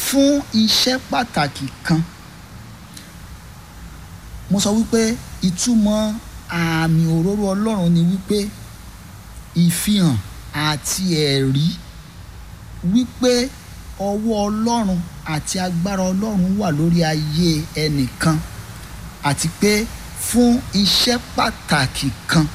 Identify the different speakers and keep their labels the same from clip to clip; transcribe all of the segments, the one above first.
Speaker 1: fún iṣẹ́ pàtàkì kan mo sọ wípé ìtumọ̀ àmì òróró ọlọ́run ni wípé ìfihàn àti ẹ̀rí wípé ọwọ́ ọlọ́run àti agbára ọlọ́run wà lórí ayé ẹnìkan àti pé fún iṣẹ́ pàtàkì kan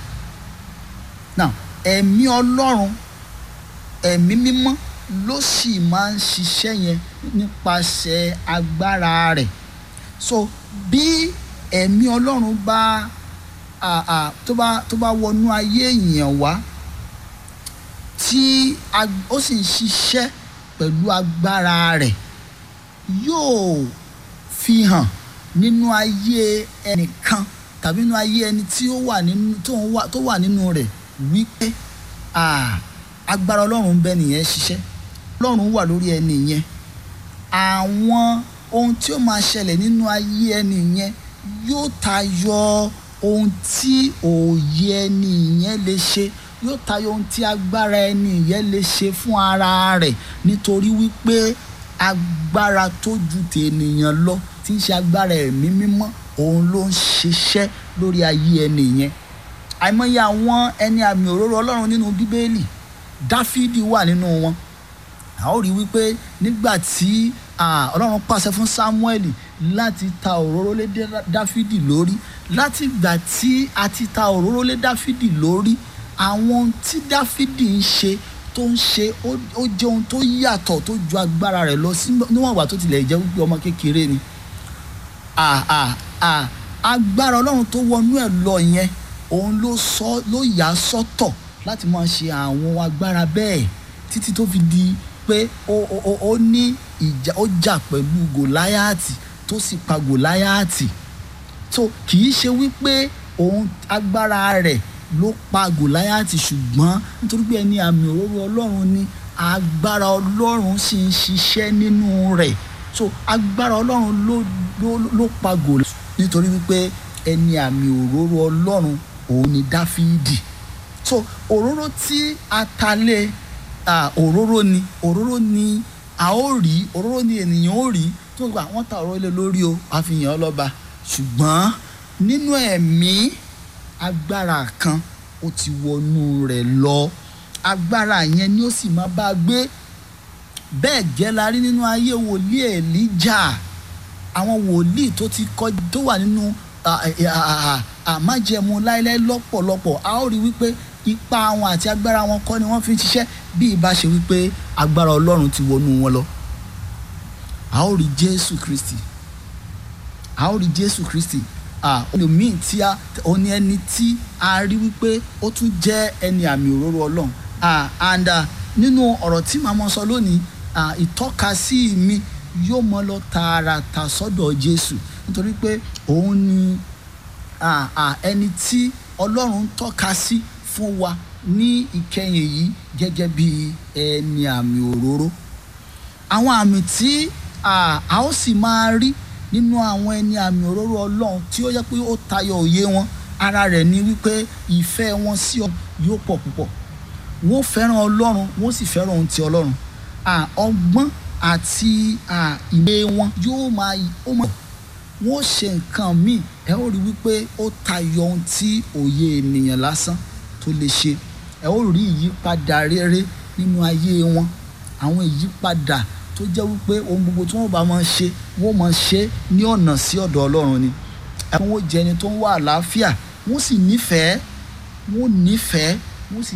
Speaker 1: now ẹ̀mí ọlọ́run ẹ̀mí mímọ́ ló sì máa ń ṣiṣẹ́ yẹn nípasẹ̀ agbára rẹ̀ so bí ẹ̀mí ọlọ́run bá à à tó bá tó bá wọnú ayé èèyàn wá tí ag- ó sì ń ṣiṣẹ́ pẹ̀lú agbára rẹ̀ yóò fi hàn nínú ayé ẹnìkan tàbí nínú ayé ẹni tí ó wà nínú tó ń wà tó wà nínú rẹ̀ wípé à agbára ọlọ́run ń bẹ nìyẹn ṣiṣẹ́ ọlọ́run wà lórí ẹni yẹn àwọn ohun tí ó máa ṣẹlẹ̀ nínú ayé ẹni yẹn yóò tayọ ohun tí òye ẹni yẹn lè ṣe yóò tayọ ohun tí agbára ẹni yẹn lè ṣe fún ara rẹ̀ nítorí wípé agbára tó ju tènìyàn lọ tí ń ṣe agbára ẹ̀mí mímọ́ òun ló ń ṣiṣẹ́ lórí ayé ẹni yẹn àìmọye àwọn ẹni àmì òróró ọlọ́run nínú bíbélì dáfídì wà nínú wọn a ó rí wípé nígbà tí ah, ọlọ́run pàṣẹ fún sámúẹ́lì láti ta òróró lé Dá- dáfídì lórí láti ìgbà tí a ti ta òróró lé dáfídì lórí àwọn ohun tí dáfídì ń ṣe tó ń ṣe ó ó jẹ́ ohun tó yàtọ̀ tó ju agbára rẹ̀ lọ sí níwọ̀n ìgbà tó tilẹ̀ jẹ́ wípé ọmọ kékeré ni ah, ah, ah, agbára ọlọ́run tó wọnú ẹ̀ lọ yẹn òun ló sọ ló yà á sọ́tọ̀ láti máa ṣe àwọn agbára bẹ́ẹ̀ títí tó fi di pé ó ó ó ó ní ìjà ó jà pẹ̀lú gòláyàtì tó sì pa gòláyàtì so kì í ṣe wípé òun agbára rẹ̀ ló pa gòláyàtì ṣùgbọ́n nítorí pé ẹni àmì òróró ọlọ́run ni agbára ọlọ́run sì ń ṣiṣẹ́ nínú rẹ̀ so agbára ọlọ́run ló ló ló pa gòláyàtì nítorí wípé ẹni àmì òróró ọlọ́run òun ni dáfídì so òróró tí a ta lé ah, òróró ni òróró ni a ó rí òróró ni ènìyàn ó rí tó gba àwọn ta òróró lé lórí o àfihàn ọlọ́ba ṣùgbọ́n nínú ẹ̀mí agbára kan ó ti wọnú rẹ̀ lọ agbára yẹn ni ó sì máa bá a gbé bẹ́ẹ̀ gẹ́ la rí nínú ayé wòlíì èlíjà àwọn wòlíì tó ti kọ tó wà nínú à- à- à- àmájẹmu láéláé lọ́pọ̀lọpọ̀ a ó rí wípé ipa wọn àti agbára wọn kọ́ ni wọ́n fi ń ṣiṣẹ́ bí ìbá ṣe wípé agbára ọlọ́run ti wọnú wọn lọ a ó rí jésù kristi a ó rí jésù kristi ah, olùmíì tí a òní ẹni tí a rí wípé ó tún jẹ́ ẹni àmì òróró ọlọ́run ah, and ah, nínú ọ̀rọ̀ tí màá mọ sọ lónìí ah, ìtọ́kasí mi yóò mọ lọ tààràtà sọ́dọ̀ jésù nítorí pé òun ni ah, ah, ẹni tí ọlọ́run tọ́ka sí fún wa ní ìkẹyìn yìí gẹ́gẹ́ bí ẹni àmì òróró àwọn àmì tí à, a ó sì máa rí nínú àwọn ẹni àmì òróró ọlọ́run tí ó yẹ pé ó tayọ òye wọn ara rẹ̀ ni wípé ìfẹ́ wọn sí ọ yóò pọ̀ púpọ̀ wọ́n fẹ́ràn ọlọ́run wọ́n sì fẹ́ràn ohun ti ọlọ́run à, ọgbọ́n àti à, ìwé wọn yóò máa ó máa wọ́n ṣe nǹkan míì ẹ ó rí wípé ó tayọ ohun tí òye ènìyàn lásán tó lè ṣe ẹ ó rí ìyípadà rere nínú ayé wọn àwọn ìyípadà tó jẹ́ wípé ohun gbogbo tí wọ́n bá máa ṣe wọ́n máa ṣe ní ọ̀nà sí ọ̀dọ̀ ọlọ́run ni ẹ wọ́n jẹ́ ẹni tó ń wá àlàáfíà wọ́n sì nífẹ̀ẹ́ wọ́n nífẹ̀ẹ́ wọ́n sì